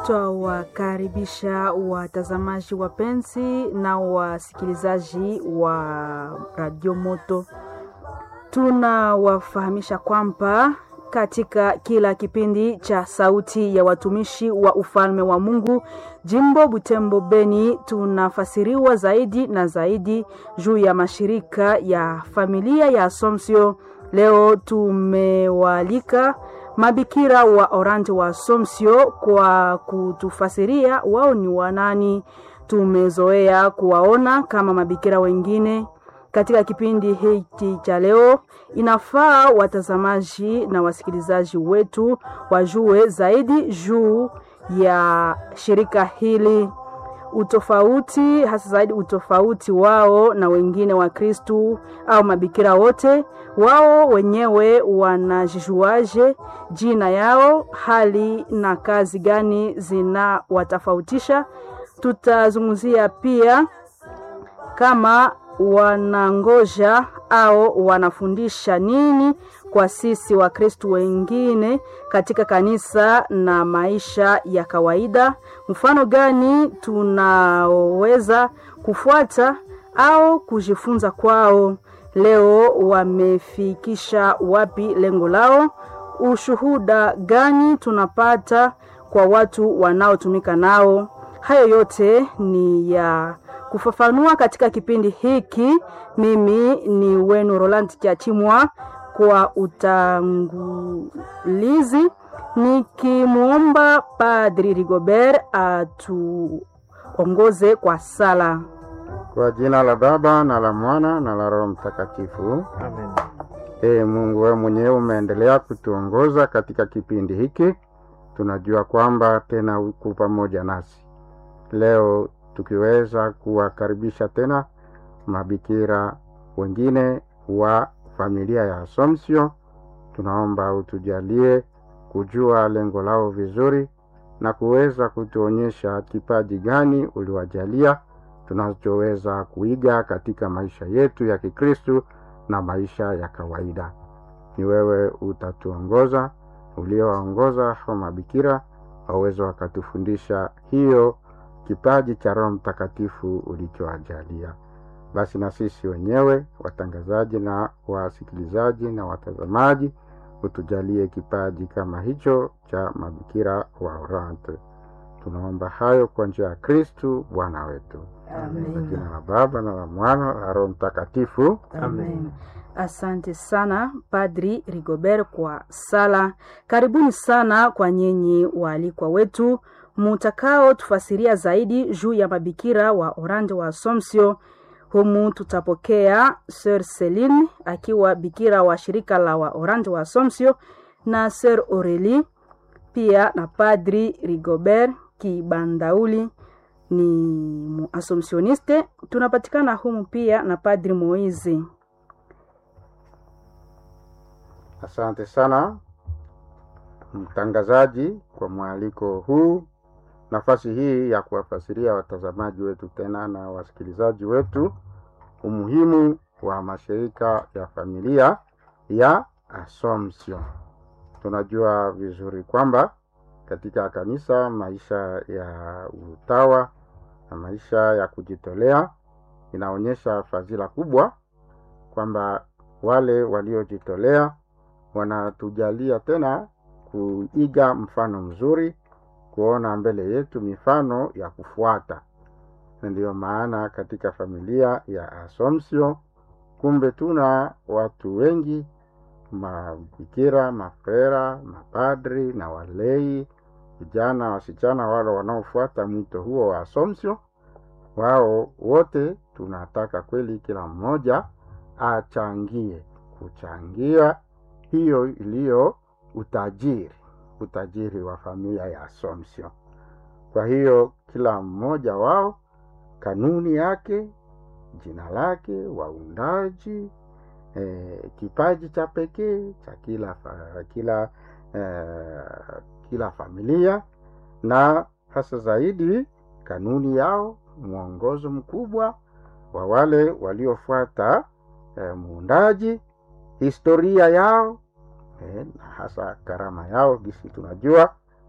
Twawakaribisha watazamaji wapenzi na wasikilizaji wa Radio Moto. Tunawafahamisha kwamba katika kila kipindi cha Sauti ya Watumishi wa Ufalme wa Mungu jimbo Butembo Beni, tunafasiriwa zaidi na zaidi juu ya mashirika ya familia ya Assumption. Leo tumewaalika mabikira wa Orante wa Assumption kwa kutufasiria wao ni wanani. Tumezoea kuwaona kama mabikira wengine katika kipindi hiki cha leo. Inafaa watazamaji na wasikilizaji wetu wajue zaidi juu ya shirika hili, utofauti hasa zaidi utofauti wao na wengine wa Kristu au mabikira wote. Wao wenyewe wanajijuaje? Jina yao, hali na kazi gani zinawatofautisha? Tutazungumzia pia kama wanangoja au wanafundisha nini kwa sisi Wakristu wengine katika kanisa na maisha ya kawaida. Mfano gani tunaweza kufuata au kujifunza kwao? Leo wamefikisha wapi lengo lao? Ushuhuda gani tunapata kwa watu wanaotumika nao? Hayo yote ni ya kufafanua katika kipindi hiki. Mimi ni wenu Roland Kiachimwa kwa utangulizi, nikimwomba Padri Rigobert atuongoze kwa sala. Kwa jina la Baba na la Mwana na la Roho Mtakatifu, Amen. Ee Mungu, wewe mwenyewe umeendelea kutuongoza katika kipindi hiki. Tunajua kwamba tena uko pamoja nasi leo tukiweza kuwakaribisha tena mabikira wengine wa familia ya Assumption. Tunaomba utujalie kujua lengo lao vizuri na kuweza kutuonyesha kipaji gani uliwajalia tunachoweza kuiga katika maisha yetu ya Kikristu na maisha ya kawaida. Ni wewe utatuongoza, uliowaongoza hao mabikira waweze wakatufundisha hiyo kipaji cha Roho Mtakatifu ulichoajalia. Basi na sisi wenyewe watangazaji na wasikilizaji na watazamaji, utujalie kipaji kama hicho cha mabikira wa Orante. Tunaomba hayo kwa njia ya Kristu Bwana wetu. Kwa jina la Baba na la Mwana na la Roho Mtakatifu. Amen. Asante sana Padri Rigobert kwa sala. Karibuni sana kwa nyinyi waalikwa wetu mutakao tufasiria zaidi juu ya mabikira wa Orante wa Assumption. Humu tutapokea Sir Celine akiwa bikira wa shirika la wa Orante wa Assumption na Sir Aurelie pia na Padri Rigobert Kibandauli ni muassumptioniste. Tunapatikana humu pia na Padri Moizi. Asante sana mtangazaji kwa mwaliko huu, nafasi hii ya kuwafasiria watazamaji wetu tena na wasikilizaji wetu umuhimu wa mashirika ya familia ya Assumption. Tunajua vizuri kwamba katika kanisa maisha ya utawa na maisha ya kujitolea inaonyesha fadhila kubwa, kwamba wale waliojitolea wanatujalia tena kuiga mfano mzuri, kuona mbele yetu mifano ya kufuata. Na ndiyo maana katika familia ya Assumption kumbe tuna watu wengi, mabikira, mafrera, mapadri na walei, vijana, wasichana, wale wanaofuata mwito huo wa Assumption. Wao wote tunataka kweli kila mmoja achangie, kuchangia hiyo iliyo utajiri, utajiri wa familia ya Assumption. Kwa hiyo kila mmoja wao kanuni yake, jina lake, waundaji, eh, kipaji cha pekee cha kila fa, kila eh, kila familia na hasa zaidi kanuni yao, mwongozo mkubwa wa wale waliofuata eh, muundaji, historia yao eh, na hasa karama yao gisi tunajua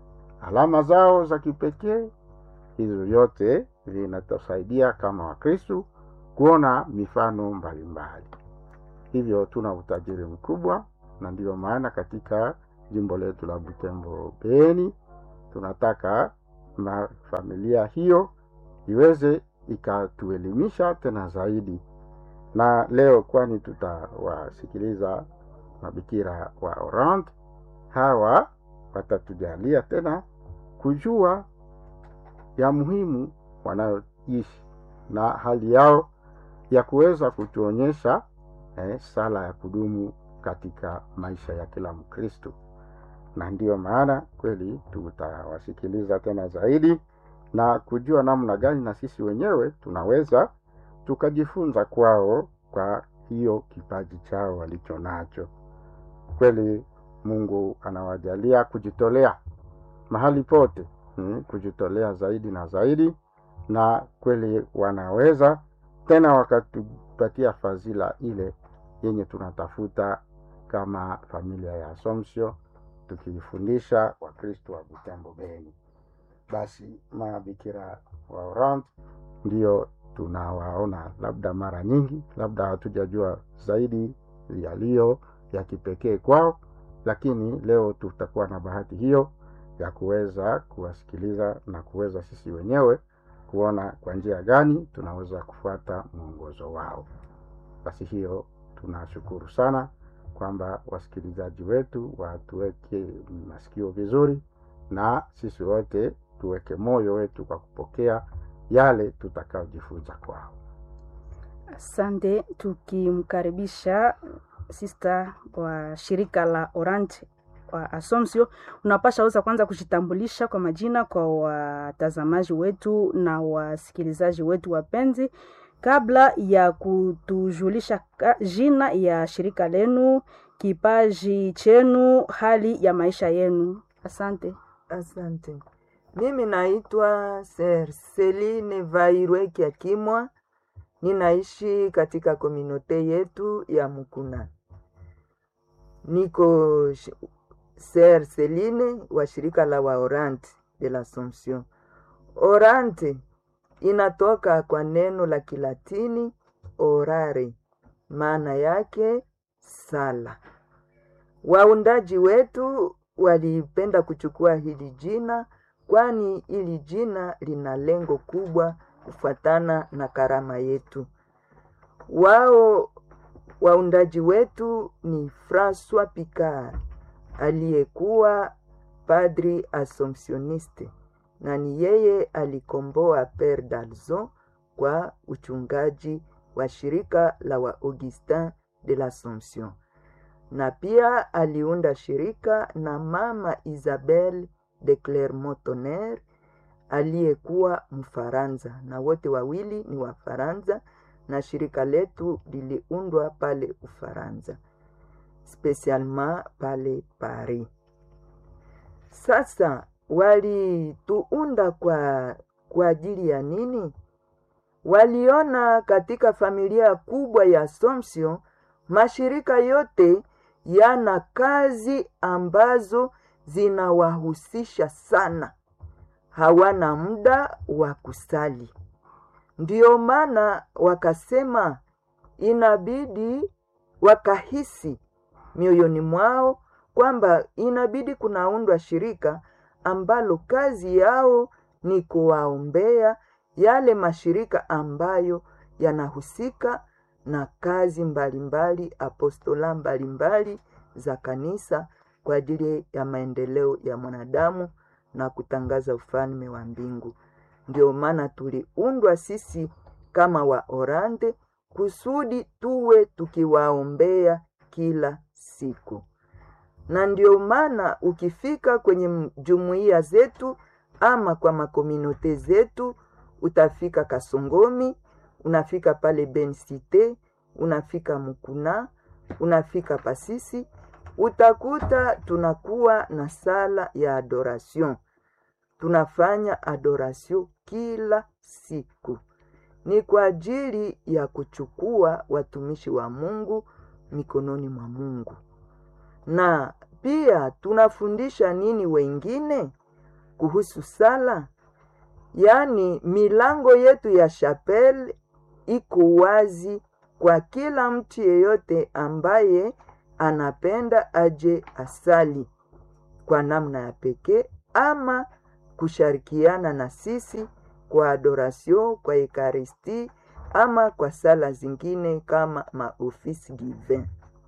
alama zao za kipekee. Hizo vyote vinatusaidia kama Wakristu kuona mifano mbalimbali. Hivyo tuna utajiri mkubwa, na ndiyo maana katika jimbo letu la Butembo Beni tunataka na familia hiyo iweze ikatuelimisha tena zaidi. Na leo kwani tutawasikiliza mabikira wa Orant, hawa watatujalia tena kujua ya muhimu wanayoishi na hali yao ya kuweza kutuonyesha eh, sala ya kudumu katika maisha ya kila Mkristo, na ndiyo maana kweli tutawasikiliza tena zaidi na kujua namna gani na sisi wenyewe tunaweza tukajifunza kwao kwa hiyo kipaji chao walicho nacho. Kweli Mungu anawajalia kujitolea mahali pote, hmm, kujitolea zaidi na zaidi, na kweli wanaweza tena wakatupatia fadhila ile yenye tunatafuta kama familia ya Assumption, tukifundisha Wakristo wa Butembo Beni. Basi mabikira wa Orant ndio tunawaona labda mara nyingi, labda hatujajua zaidi yaliyo ya kipekee kwao, lakini leo tutakuwa na bahati hiyo ya kuweza kuwasikiliza na kuweza sisi wenyewe kuona kwa njia gani tunaweza kufuata mwongozo wao. Basi hiyo tunashukuru sana kwamba wasikilizaji wetu watuweke masikio vizuri, na sisi wote tuweke moyo wetu kwa kupokea yale tutakayojifunza kwao. Asante, tukimkaribisha sista wa shirika la Orange wa Assumption, unapasha weza kwanza kujitambulisha kwa majina kwa watazamaji wetu na wasikilizaji wetu wapenzi, kabla ya kutujulisha ka- jina ya shirika lenu, kipaji chenu, hali ya maisha yenu. Asante. Asante. Mimi naitwa Ser Celine Vairwe Kiakimwa, ninaishi katika kominote yetu ya Mukuna. Niko sh- Ser Celine wa shirika la wa Orante de l'Assomption. Orante inatoka kwa neno la Kilatini orare, maana yake sala. Waundaji wetu walipenda kuchukua hili jina kwani hili jina lina lengo kubwa kufuatana na karama yetu. Wao waundaji wetu ni Francois Picard aliyekuwa padri assumptioniste na ni yeye alikomboa Pere d'Alzon kwa uchungaji wa shirika la wa Augustin de l'Assomption na pia aliunda shirika na mama Isabel de Clermont-Tonnerre aliyekuwa Mfaransa, na wote wawili ni Wafaransa, na shirika letu liliundwa pale Ufaransa, spesialement pale Paris. Sasa walituunda kwa kwa ajili ya nini? Waliona katika familia kubwa ya Assumption mashirika yote yana kazi ambazo zinawahusisha sana, hawana muda wa kusali. Ndiyo maana wakasema inabidi, wakahisi mioyoni mwao kwamba inabidi kunaundwa shirika ambalo kazi yao ni kuwaombea yale mashirika ambayo yanahusika na kazi mbalimbali apostola mbalimbali za kanisa kwa ajili ya maendeleo ya mwanadamu na kutangaza ufalme wa mbingu. Ndio maana tuliundwa sisi kama wa Orante kusudi tuwe tukiwaombea kila siku, na ndio maana ukifika kwenye m- jumuiya zetu ama kwa makominote zetu, utafika Kasongomi, unafika pale Bensite, unafika Mukuna, unafika Pasisi, utakuta tunakuwa na sala ya adoration. Tunafanya adoration kila siku, ni kwa ajili ya kuchukua watumishi wa Mungu mikononi mwa Mungu, na pia tunafundisha nini wengine kuhusu sala yaani milango yetu ya chapel iko wazi kwa kila mtu yeyote ambaye anapenda aje asali kwa namna ya pekee ama kushirikiana na sisi kwa adoration kwa ekaristi ama kwa sala zingine kama maofisi divin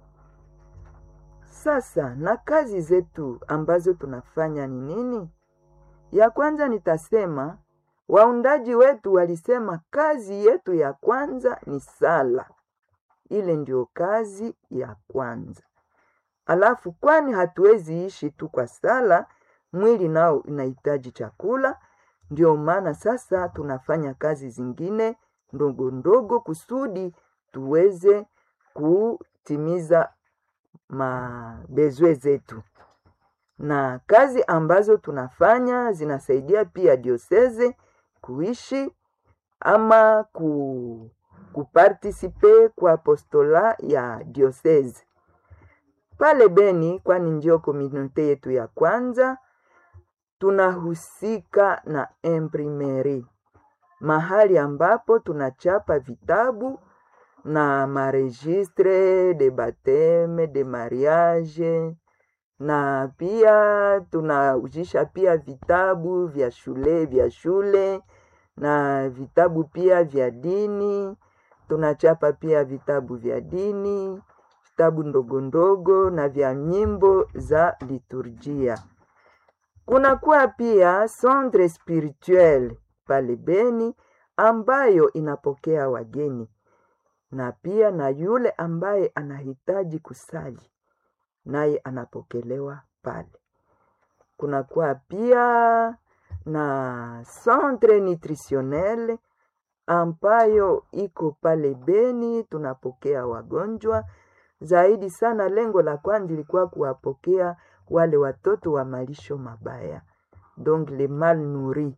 sasa na kazi zetu ambazo tunafanya ni nini ya kwanza nitasema waundaji wetu walisema kazi yetu ya kwanza ni sala ile ndio kazi ya kwanza alafu kwani hatuwezi ishi tu kwa sala mwili nao inahitaji chakula ndio maana sasa tunafanya kazi zingine ndogo ndogo kusudi tuweze kutimiza mabezwe zetu na kazi ambazo tunafanya zinasaidia pia dioseze kuishi ama ku, kupartisipe kwa apostola ya dioseze pale Beni, kwani ndio komunote yetu ya kwanza. Tunahusika na imprimeri, mahali ambapo tunachapa vitabu na maregistre de bateme de mariage, na pia tunaujisha pia vitabu vya shule vya shule na vitabu pia vya dini. Tunachapa pia vitabu vya dini vitabu ndogo ndogo na vya nyimbo za liturjia. Kunakuwa pia centre spirituel pale Beni ambayo inapokea wageni na pia na yule ambaye anahitaji kusali naye anapokelewa pale. Kunakuwa pia na centre nutritionnel ambayo iko pale Beni, tunapokea wagonjwa zaidi sana. Lengo la kwanza ilikuwa kuwapokea wale watoto wa malisho mabaya, donc le mal nourri.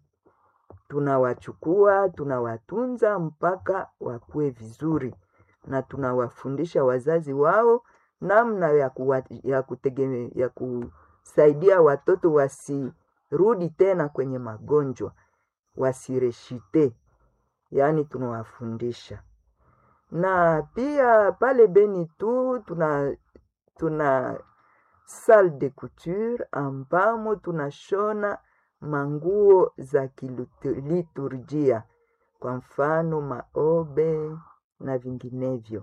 Tunawachukua, tunawatunza mpaka wakue vizuri, na tunawafundisha wazazi wao namna ya, kuwa, ya, kutegeme, ya kusaidia watoto wasirudi tena kwenye magonjwa, wasireshite, yaani tunawafundisha na pia pale Beni tu tuna tuna salle de couture ambamo tunashona manguo za kiliturjia, kwa mfano maobe na vinginevyo.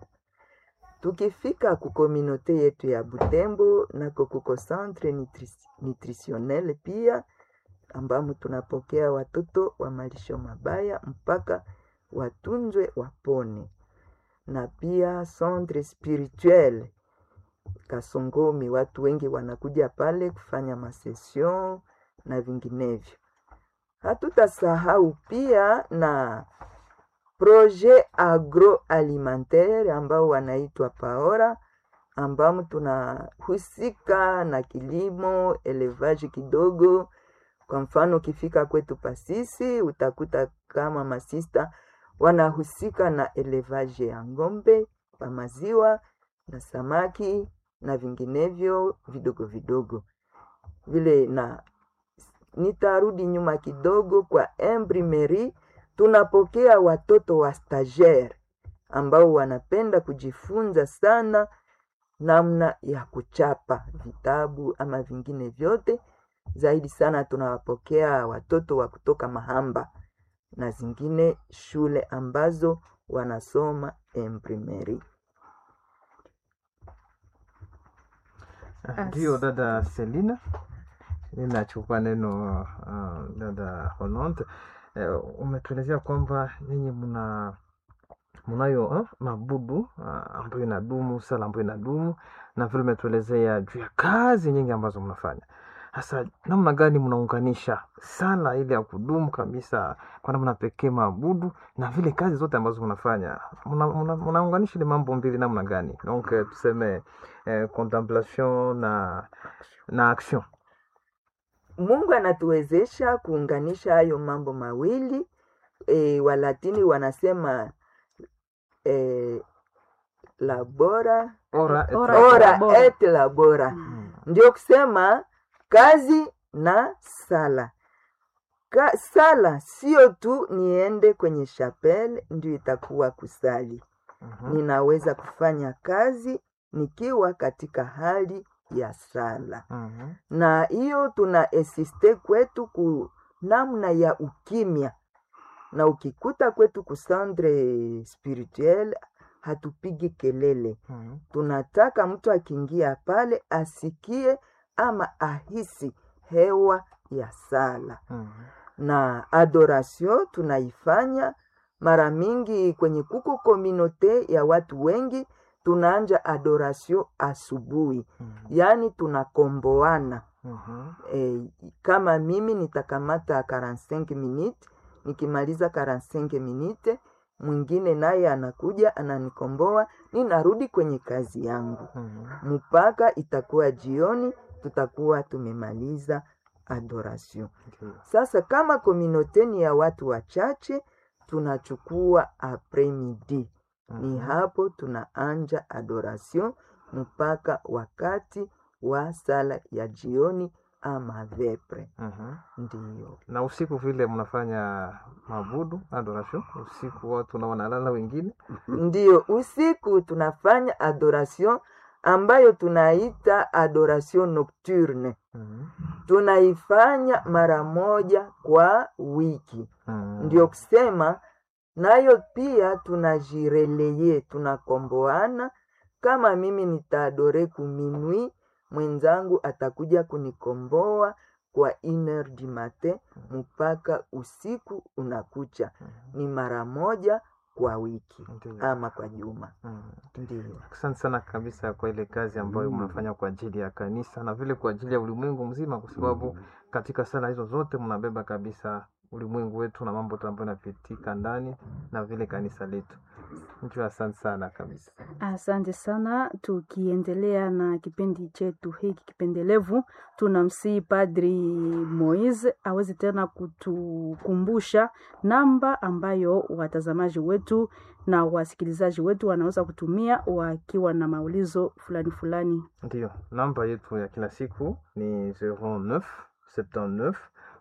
Tukifika kukominote yetu ya Butembo nako kuko centre nutri nutritionnel pia ambamo tunapokea watoto wa malisho mabaya mpaka watunzwe wapone na pia centre spirituel Kasongomi, watu wengi wanakuja pale kufanya masesion na vinginevyo. Hatutasahau pia na projet agroalimentaire ambao wanaitwa Paora, ambamo tunahusika na kilimo elevage kidogo. Kwa mfano, ukifika kwetu Pasisi utakuta kama masista wanahusika na elevage ya ng'ombe wa maziwa na samaki na vinginevyo vidogo vidogo vile. Na nitarudi nyuma kidogo kwa imprimerie, tunapokea watoto wa stagiaire ambao wanapenda kujifunza sana namna ya kuchapa vitabu ama vingine vyote. Zaidi sana tunawapokea watoto wa kutoka Mahamba na zingine shule ambazo wanasoma imprimerie. Ndio dada Selina, ninachukua neno uh, dada Hononte. Uh, umetuelezea kwamba nyinyi mna mnayo uh, mabudu uh, ambayo inadumu, sala ambayo inadumu, na vile umetuelezea juu ya kazi nyingi ambazo mnafanya. Hasa namna gani mnaunganisha sala ile ya kudumu kabisa kwa namna pekee maabudu na vile kazi zote ambazo mnafanya, mnaunganisha ile mambo mbili namna gani? Donc tuseme eh, contemplation na na action. Mungu anatuwezesha kuunganisha hayo mambo mawili e, Walatini wanasema e, labora Ora et Ora- ora labora. et labora, ndio kusema kazi na sala. ka, sala sio tu niende kwenye chapelle ndio itakuwa kusali Mhm. ninaweza kufanya kazi nikiwa katika hali ya sala Mhm. na hiyo tuna esiste kwetu ku namna ya ukimya na ukikuta kwetu kusandre spirituel hatupigi kelele Mhm. tunataka mtu akiingia pale asikie ama ahisi hewa ya sala Mhm. na adoration tunaifanya mara mingi kwenye kuko kominote ya watu wengi tunaanja adoration asubuhi Mhm. yaani tunakomboana Mhm. e, kama mimi nitakamata 45 minute nikimaliza 45 minute mwingine naye anakuja ananikomboa ninarudi kwenye kazi yangu Mhm. mpaka itakuwa jioni tutakuwa tumemaliza adoration Ndiyo. sasa kama kominoteni ya watu wachache tunachukua apremidi ni Mhm. hapo tunaanja adoration mpaka wakati wa sala ya jioni ama vepre Mhm. ndiyo na usiku vile mnafanya mabudu adoration usiku watu na wanalala wengine ndiyo usiku tunafanya adoration ambayo tunaita adoration nocturne Mhm. tunaifanya mara moja kwa wiki Mhm. ndio kusema nayo pia tunajireleye tunakomboana kama mimi nitaadore kuminwi mwenzangu atakuja kunikomboa kwa iner du matin mpaka usiku unakucha Mhm. ni mara moja kwa wiki Ndiyo. ama kwa juma Mhm. ndio asante sana kabisa kwa ile kazi ambayo mnafanya kwa ajili ya kanisa na vile kwa ajili ya ulimwengu mzima kwa sababu katika sala hizo zote mnabeba kabisa ulimwengu wetu na mambo tu ambayo inapitika ndani na vile kanisa letu ndio asante sana kabisa Asante sana. Tukiendelea na kipindi chetu hiki kipendelevu, tunamsihi Padri Moise aweze tena kutukumbusha namba ambayo watazamaji wetu na wasikilizaji wetu wanaweza kutumia wakiwa na maulizo fulani fulani. Ndiyo, namba yetu ya kila siku ni 09 79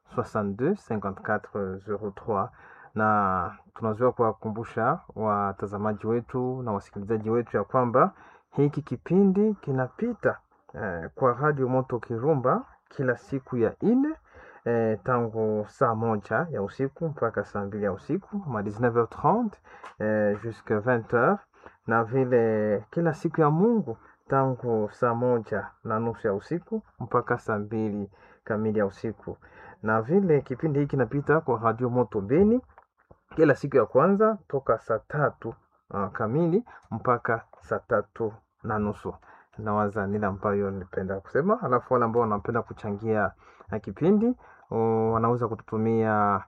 62 54 03 na tunazoea kuwakumbusha watazamaji wetu na wasikilizaji wetu ya kwamba hiki kipindi kinapita eh, kwa Radio Moto Kirumba kila siku ya ine eh, tangu saa moja ya usiku mpaka saa mbili ya usiku ma 19h30 eh, jusque 20h na vile kila siku ya Mungu tangu saa moja na nusu ya usiku mpaka saa mbili kamili ya usiku, na vile kipindi hiki kinapita kwa Radio Moto Beni kila siku ya kwanza toka saa tatu uh, kamili mpaka saa tatu na nusu. Nawaza nile ambayo nilipenda kusema, alafu wale ambao wanapenda kuchangia uh, kipindi uh, wanaweza kututumia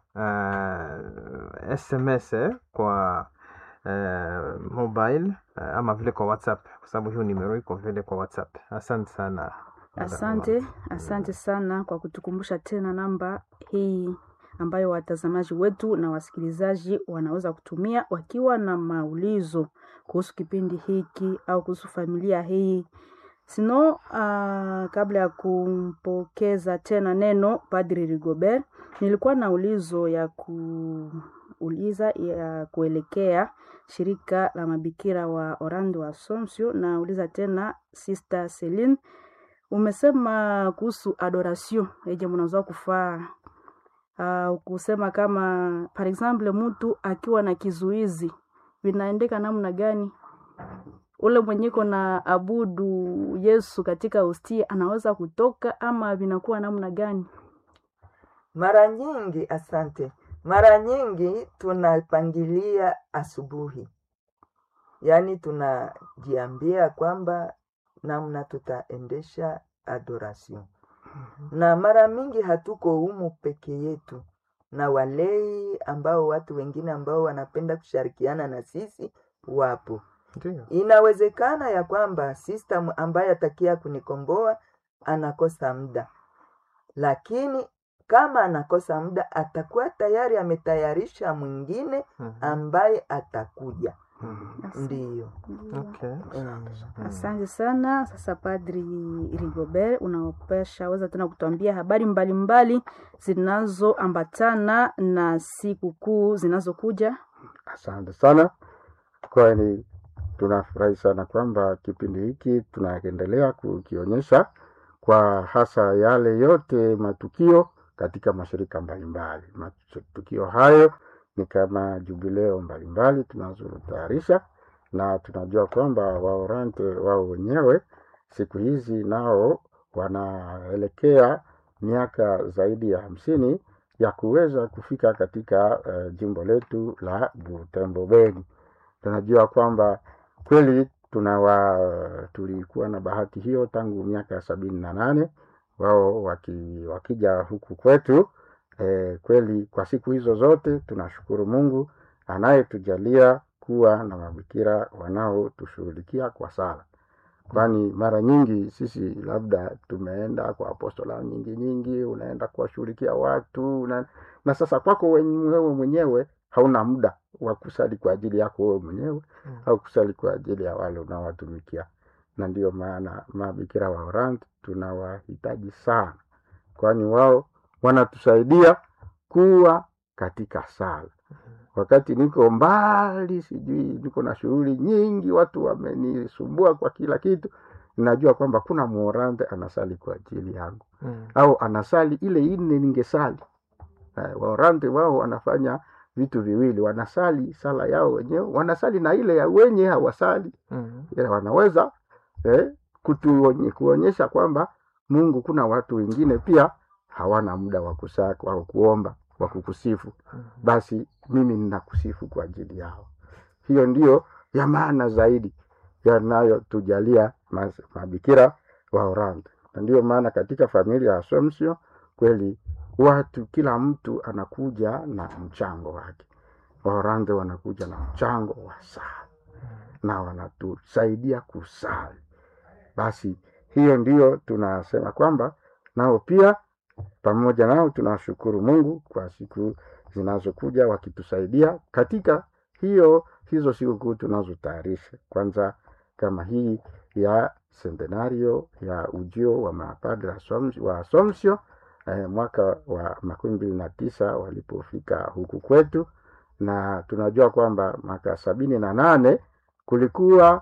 uh, SMS eh, kwa uh, mobile uh, ama vile kwa WhatsApp kwa sababu hiyo nimero iko vile kwa WhatsApp. Asante sana. Asante, asante sana kwa kutukumbusha tena namba hii ambayo watazamaji wetu na wasikilizaji wanaweza kutumia wakiwa na maulizo kuhusu kipindi hiki au kuhusu familia hii. Sino, uh, kabla ya kumpokeza tena neno Padri Rigobert, nilikuwa na ulizo ya kuuliza ya kuelekea shirika la mabikira wa Orlando wa Assumption na uliza tena Sister Celine umesema kuhusu adoration eje mnaweza kufaa uh, kusema kama par exemple mtu akiwa na kizuizi vinaendeka namna gani ule mwenyeko na abudu yesu katika hostia anaweza kutoka ama vinakuwa namna gani mara nyingi asante mara nyingi tunapangilia asubuhi yaani tunajiambia kwamba namna tutaendesha adoration na mara mingi hatuko humu peke yetu na walei ambao watu wengine ambao wanapenda kushirikiana na sisi wapo Ndiyo. inawezekana ya kwamba system ambaye atakia kunikomboa anakosa muda lakini kama anakosa muda atakuwa tayari ametayarisha mwingine Mhm. ambaye atakuja ndiyo Okay. Mm. Asante sana. Sasa Padri Rigobert, unaopesha weza tena kutuambia habari mbalimbali zinazoambatana na sikukuu zinazokuja? Asante sana, kwani tunafurahi sana kwamba kipindi hiki tunaendelea kukionyesha kwa hasa yale yote matukio katika mashirika mbalimbali. Matukio hayo ni kama jubileo mbalimbali tunazotayarisha, na tunajua kwamba Waorante wao wenyewe siku hizi nao wanaelekea miaka zaidi ya hamsini ya kuweza kufika katika uh, jimbo letu la Butembo Beni. Tunajua kwamba kweli tunawa tulikuwa na bahati hiyo tangu miaka ya sabini na nane wao waki, wakija huku kwetu eh, kweli kwa siku hizo zote tunashukuru Mungu anayetujalia kuwa na mabikira wanaotushughulikia kwa sala kwani mara nyingi sisi labda tumeenda kwa apostola nyingi nyingi, unaenda kuwashughulikia watu una, na sasa kwako wewe mwenyewe hauna muda wa kusali kwa ajili yako wewe mwenyewe Mm. au kusali kwa ajili ya wale unaowatumikia, na ndiyo maana mabikira wa Orant tunawahitaji sana, kwani wao wanatusaidia kuwa katika sala wakati niko mbali, sijui niko na shughuli nyingi, watu wamenisumbua kwa kila kitu, najua kwamba kuna muorante anasali kwa ajili yangu, Mm. au anasali ile ine ningesali. Eh, Waorante wao wanafanya vitu viwili, wanasali sala yao wenyewe, wanasali na ile ya wenye hawasali Mm. ya wanaweza eh, kutuonye, kuonyesha kwamba Mungu kuna watu wengine pia hawana muda wa kusaka wa kuomba wa kukusifu Mm. basi mimi ninakusifu kwa ajili yao. Hiyo ndiyo ya maana zaidi yanayotujalia mas- mabikira wa Orante, na ndiyo maana katika familia ya Assumption kweli watu, kila mtu anakuja na mchango wake. Waorante wanakuja na mchango wa sala na wanatusaidia kusali. Basi hiyo ndiyo tunasema kwamba nao pia pamoja nao tunashukuru Mungu kwa siku zinazokuja wakitusaidia katika hiyo hizo sikukuu tunazotayarisha. Kwanza kama hii ya centenario ya ujio wa mapadre Assumption- wa Assumption eh, mwaka wa makumi mbili na tisa walipofika huku kwetu, na tunajua kwamba mwaka sabini na nane kulikuwa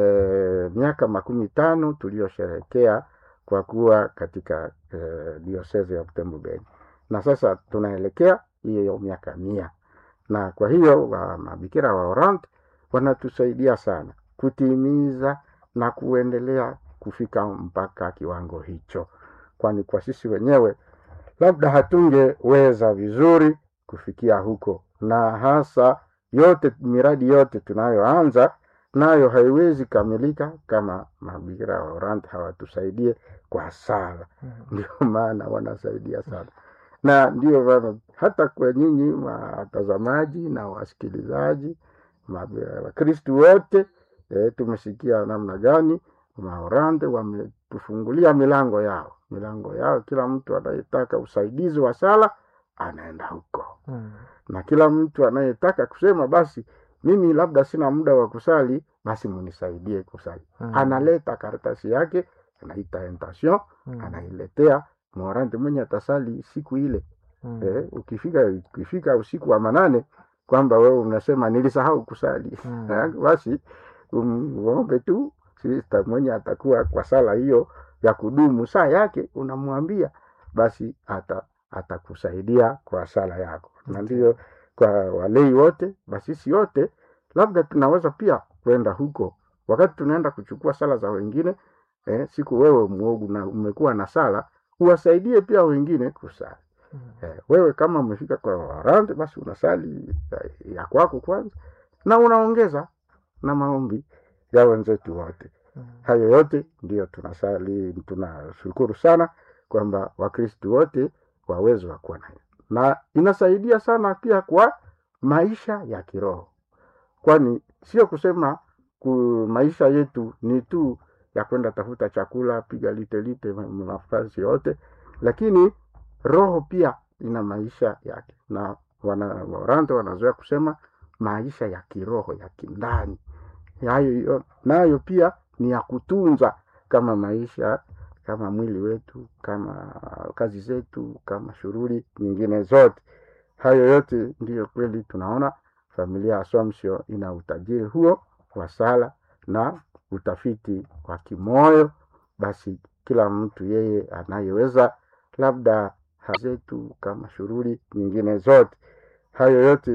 eh, miaka makumi tano tuliyosherehekea kwa kuwa katika eh, diosese ya Butembo Beni, na sasa tunaelekea hiyo miaka mia, na kwa hiyo wa mabikira wa Orant wanatusaidia sana kutimiza na kuendelea kufika mpaka kiwango hicho, kwani kwa sisi wenyewe labda hatungeweza vizuri kufikia huko, na hasa yote miradi yote tunayoanza nayo haiwezi kamilika kama mabikira wa Orant hawatusaidie kwa sala. Mm. Ndio maana wanasaidia sana, na ndio maana hata kwa nyinyi watazamaji na wasikilizaji ma- Wakristu wote e, tumesikia namna gani Maorante wametufungulia milango yao milango yao. Kila mtu anayetaka usaidizi wa sala anaenda huko Mm. na kila mtu anayetaka kusema basi mimi labda sina muda wa kusali, basi munisaidie kusali. Mm. Analeta karatasi yake, anaita intention, Mm. anailetea morante mwenye atasali siku ile. Mm. Eh, ukifika ukifika usiku wa manane kwamba wewe unasema nilisahau kusali Mm. Eh, basi umuombe tu sista mwenye atakuwa kwa sala hiyo ya kudumu saa yake, unamwambia basi ata atakusaidia kwa sala yako, na ndio kwa walei wote, basisi wote, labda tunaweza pia kwenda huko wakati tunaenda kuchukua sala za wengine eh, siku wewe mwogu na umekuwa na sala, uwasaidie pia wengine kusali. Mm. Eh, wewe kama umefika kwa warante basi unasali ya, ya kwako kwanza na unaongeza na maombi ya wenzetu wote. Mm. Hayo yote ndiyo tunasali, tunashukuru sana kwamba Wakristu wote waweze wa kuwa nayo, na inasaidia sana pia kwa maisha ya kiroho, kwani sio kusema ku maisha yetu ni tu ya kwenda tafuta chakula, piga lite lite ma- nafasi yote, lakini roho pia ina maisha yake, na wana Waorante wanazoea kusema maisha ya kiroho ya kindani hayo nayo pia ni ya kutunza kama maisha kama mwili wetu kama kazi zetu kama shughuli nyingine zote hayo yote ndiyo kweli tunaona familia ya Assumption ina utajiri huo wa sala na utafiti wa kimoyo basi kila mtu yeye anayeweza labda zetu kama shughuli nyingine zote hayo yote